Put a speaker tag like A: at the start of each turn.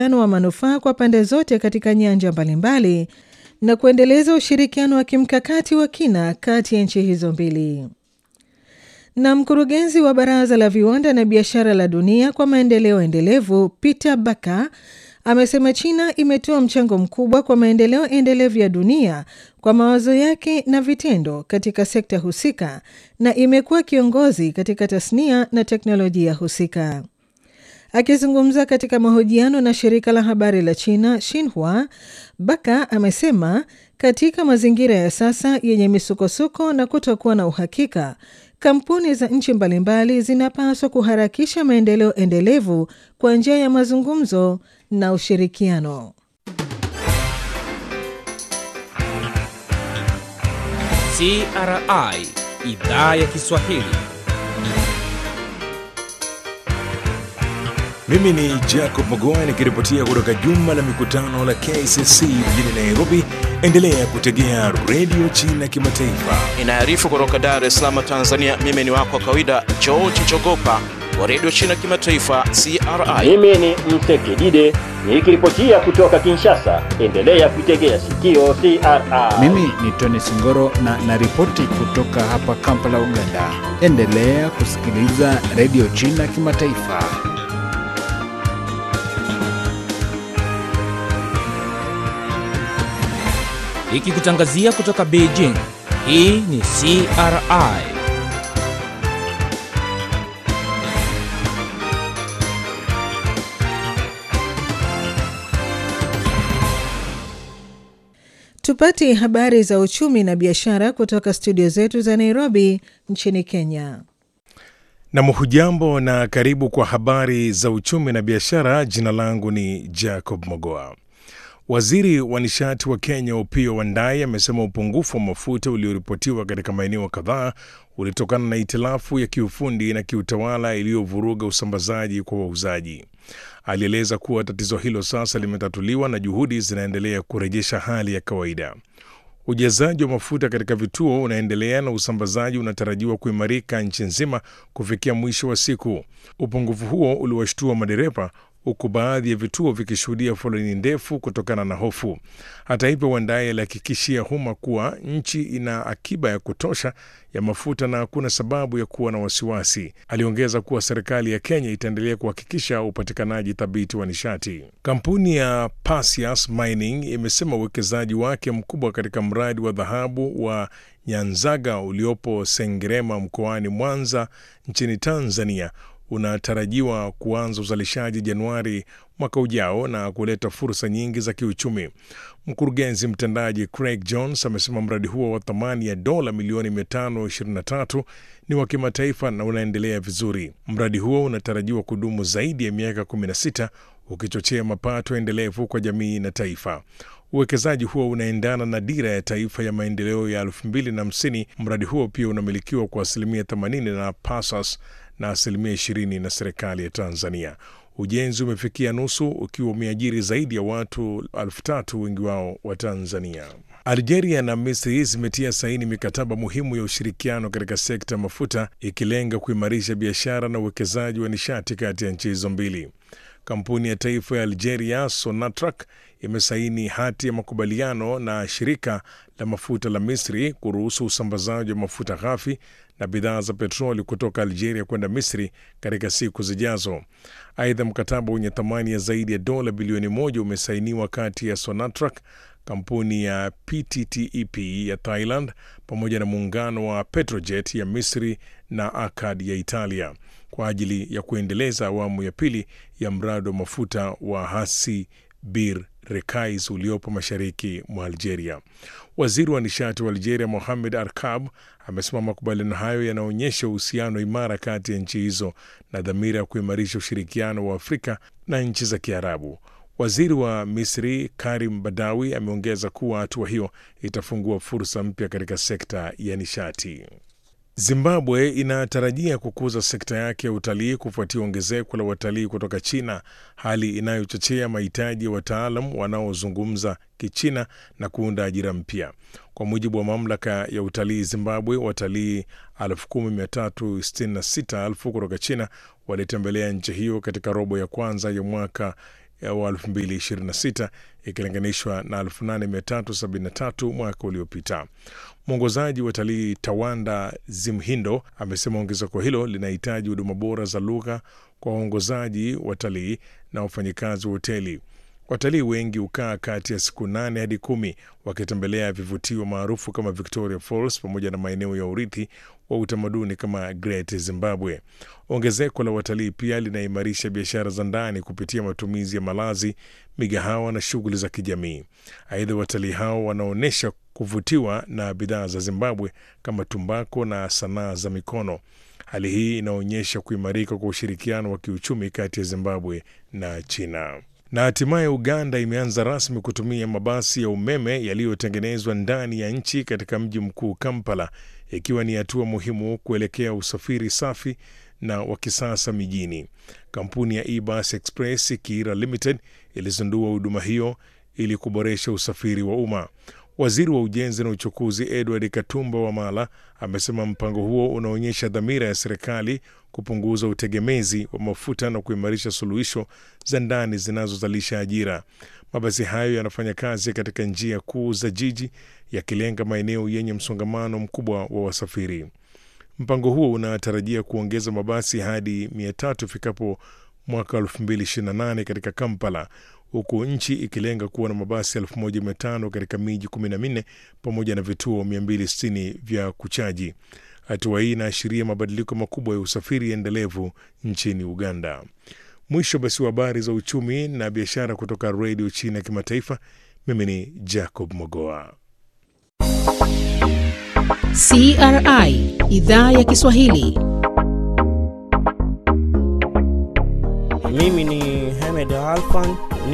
A: wa manufaa kwa pande zote katika nyanja mbalimbali na kuendeleza ushirikiano wa kimkakati wa kina kati ya nchi hizo mbili. Na mkurugenzi wa Baraza la Viwanda na Biashara la Dunia kwa Maendeleo Endelevu Peter Baka amesema China imetoa mchango mkubwa kwa maendeleo endelevu ya dunia kwa mawazo yake na vitendo katika sekta husika na imekuwa kiongozi katika tasnia na teknolojia husika. Akizungumza katika mahojiano na shirika la habari la China Xinhua, Baka amesema katika mazingira ya sasa yenye misukosuko na kutokuwa na uhakika, kampuni za nchi mbalimbali zinapaswa kuharakisha maendeleo endelevu kwa njia ya mazungumzo na ushirikiano.
B: CRI Idhaa ya Kiswahili.
C: Mimi ni Jacob Mogoa nikiripotia kutoka jumba la mikutano la KCC mjini Nairobi. Endelea kutegea redio China Kimataifa.
D: Inaarifu kutoka Dar es Salaam, Tanzania. Mimi ni wako wa kawaida George Jogopa wa redio China Kimataifa, CRI.
E: Mimi ni Msekidide nikiripotia kutoka Kinshasa. Endelea kuitegea sikio CRI.
F: Mimi ni Tony Singoro na naripoti kutoka hapa Kampala, Uganda. Endelea kusikiliza redio China Kimataifa.
B: Ikikutangazia kutoka Beijing. Hii ni CRI.
A: Tupate habari za uchumi na biashara kutoka studio zetu za Nairobi nchini Kenya.
C: Na hujambo na karibu kwa habari za uchumi na biashara. Jina langu ni Jacob Mogoa. Waziri wa nishati wa Kenya Opiyo Wandayi amesema upungufu wa mafuta ulioripotiwa katika maeneo kadhaa ulitokana na itilafu ya kiufundi na kiutawala iliyovuruga usambazaji kwa wauzaji. Alieleza kuwa tatizo hilo sasa limetatuliwa na juhudi zinaendelea kurejesha hali ya kawaida. Ujazaji wa mafuta katika vituo unaendelea na usambazaji unatarajiwa kuimarika nchi nzima kufikia mwisho wa siku. Upungufu huo uliwashtua madereva huku baadhi ya vituo vikishuhudia foleni ndefu kutokana na hofu. Hata hivyo, Wandayi alihakikishia umma kuwa nchi ina akiba ya kutosha ya mafuta na hakuna sababu ya kuwa na wasiwasi. Aliongeza kuwa serikali ya Kenya itaendelea kuhakikisha upatikanaji thabiti wa nishati. Kampuni ya Perseus Mining imesema uwekezaji wake mkubwa katika mradi wa dhahabu wa Nyanzaga uliopo Sengerema mkoani Mwanza nchini Tanzania unatarajiwa kuanza uzalishaji Januari mwaka ujao na kuleta fursa nyingi za kiuchumi. Mkurugenzi mtendaji Craig Jones amesema mradi huo wa thamani ya dola milioni 523 ni wa kimataifa na unaendelea vizuri. Mradi huo unatarajiwa kudumu zaidi ya miaka 16 ukichochea mapato endelevu kwa jamii na taifa. Uwekezaji huo unaendana na dira ya taifa ya maendeleo ya 2050. Mradi huo pia unamilikiwa kwa asilimia 80 na Pasas na asilimia 20 na serikali ya Tanzania. Ujenzi umefikia nusu ukiwa umeajiri zaidi ya watu elfu tatu, wengi wao wa Tanzania. Algeria na Misri zimetia saini mikataba muhimu ya ushirikiano katika sekta ya mafuta ikilenga kuimarisha biashara na uwekezaji wa nishati kati ya nchi hizo mbili. Kampuni ya taifa ya Algeria Sonatrach imesaini hati ya makubaliano na shirika la mafuta la Misri kuruhusu usambazaji wa mafuta ghafi na bidhaa za petroli kutoka Algeria kwenda Misri katika siku zijazo. Aidha, mkataba wenye thamani ya zaidi ya dola bilioni moja umesainiwa kati ya Sonatrach, kampuni ya PTTEP ya Thailand pamoja na muungano wa Petrojet ya Misri na Akad ya Italia kwa ajili ya kuendeleza awamu ya pili ya mradi wa mafuta wa Hasi Bir Rekais uliopo mashariki mwa Algeria. Waziri wa nishati wa Algeria Mohamed Arkab amesema makubaliano hayo yanaonyesha uhusiano imara kati ya nchi hizo na dhamira ya kuimarisha ushirikiano wa Afrika na nchi za Kiarabu. Waziri wa Misri Karim Badawi ameongeza kuwa hatua hiyo itafungua fursa mpya katika sekta ya nishati. Zimbabwe inatarajia kukuza sekta yake ya utalii kufuatia ongezeko la watalii kutoka China, hali inayochochea mahitaji ya wataalam wanaozungumza Kichina na kuunda ajira mpya. Kwa mujibu wa mamlaka ya utalii Zimbabwe, watalii 10366 kutoka China walitembelea nchi hiyo katika robo ya kwanza ya mwaka wa 2026 ikilinganishwa na 8373 mwaka uliopita. Mwongozaji wa utalii Tawanda Zimhindo amesema ongezeko hilo linahitaji huduma bora za lugha kwa waongozaji watalii na wafanyikazi wa hoteli. Watalii wengi hukaa kati ya siku nane hadi kumi wakitembelea vivutio maarufu kama Victoria Falls pamoja na maeneo ya urithi wa utamaduni kama Great Zimbabwe. Ongezeko la watalii pia linaimarisha biashara za ndani kupitia matumizi ya malazi, migahawa na shughuli za kijamii. Aidha, watalii hao wanaonyesha kuvutiwa na bidhaa za Zimbabwe kama tumbako na sanaa za mikono. Hali hii inaonyesha kuimarika kwa ushirikiano wa kiuchumi kati ya Zimbabwe na China. Na hatimaye Uganda imeanza rasmi kutumia mabasi ya umeme yaliyotengenezwa ndani ya nchi katika mji mkuu Kampala, ikiwa ni hatua muhimu kuelekea usafiri safi na wa kisasa mijini. Kampuni ya eBus Express Kira Limited ilizindua huduma hiyo ili kuboresha usafiri wa umma. Waziri wa ujenzi na uchukuzi Edward Katumba Wamala amesema mpango huo unaonyesha dhamira ya serikali kupunguza utegemezi wa mafuta na kuimarisha suluhisho za ndani zinazozalisha ajira. Mabasi hayo yanafanya kazi katika njia kuu za jiji yakilenga maeneo yenye msongamano mkubwa wa wasafiri. Mpango huo unatarajia kuongeza mabasi hadi 300 ifikapo mwaka 2028 katika Kampala huku nchi ikilenga kuwa na mabasi 1500 katika miji 14 pamoja na vituo 260 vya kuchaji. Hatua hii inaashiria mabadiliko makubwa ya usafiri endelevu nchini Uganda. Mwisho basi wa habari za uchumi na biashara kutoka redio China ya kimataifa. Mimi ni Jacob Mogoa.
G: CRI idhaa ya Kiswahili.
H: Mimi ni Hamed Alfan